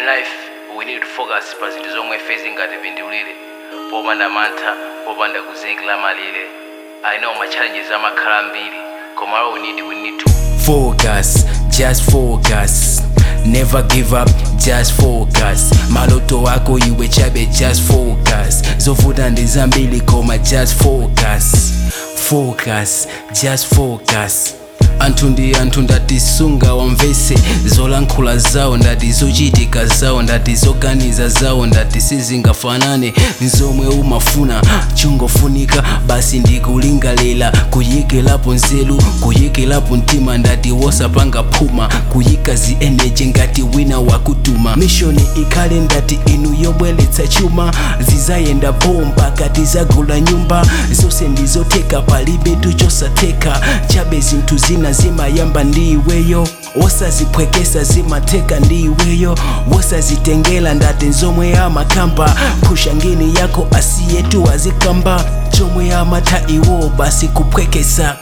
life we need to focus pa zinthu zomwe ife zingatipindulire popanda mantha popanda kuzikila malire i know ma challenges amakhala ambiri koma all we need we need to focus just focus never give up just focus maloto wako iwe chabe just focus zovuta ndi zambiri koma just focus focus just focus anthu ndi anthu ndatisunga wamvese zolankhula zawo ndati zochitika zawo ndati zoganiza zawo ndati sizingafanane nzomwe umafuna chungofunika basi ndikulingalira kuyikirapo nzeru kuyikirapo mtima ndati wosapanga phuma kuyika zi energy ngati wina wakutuma mishoni ikhale ndati inu yobweretsa chuma zizayenda bomba kati zagula nyumba zonse ndizotheka palibe tuchosatheka chabe zinthu zina zimayamba ndi iweyo wosaziphwekesa zimatheka ndi iweyo wosazitengela ndati nzomwe amakamba phusha ngini yako asiyetu azikamba chomwe amatha iwo basi kuphwekesa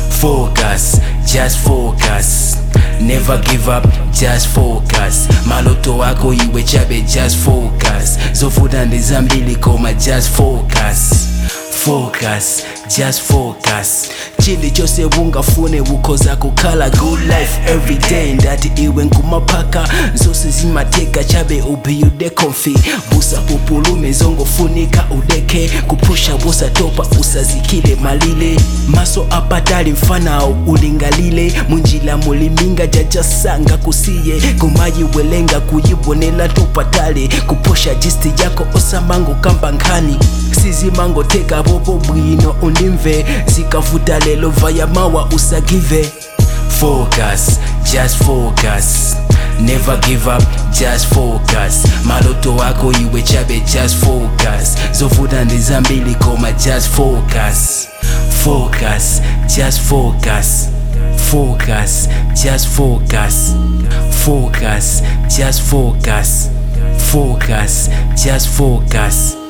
focus just focus never give up just focus maloto wako iwe chabe just focus zovuta ndi zambiri koma just focus focus just focus chilichonse ungafune ukhoza kukhala good life every day ndati iwe nkumapaka zonse zimatheka chabe ubiyude comfy busa pupulume zongofunika udeke kuphusha busatopa usazikile malile maso apatali mfanawo ulingalile munjila muliminga jajasanga kusiye kumayiwelenga kuyibonela tupatale kuphusha jisti yako osamango kamba nkhani sizimangoteka popo bwino undimve zikavuta lelo vaya mawa usagive focus just focus never give up just focus maloto wako iwe chabe just focus zovuta ndi zambiri koma just focus focus just focus focus just focus focus just focus focus just focus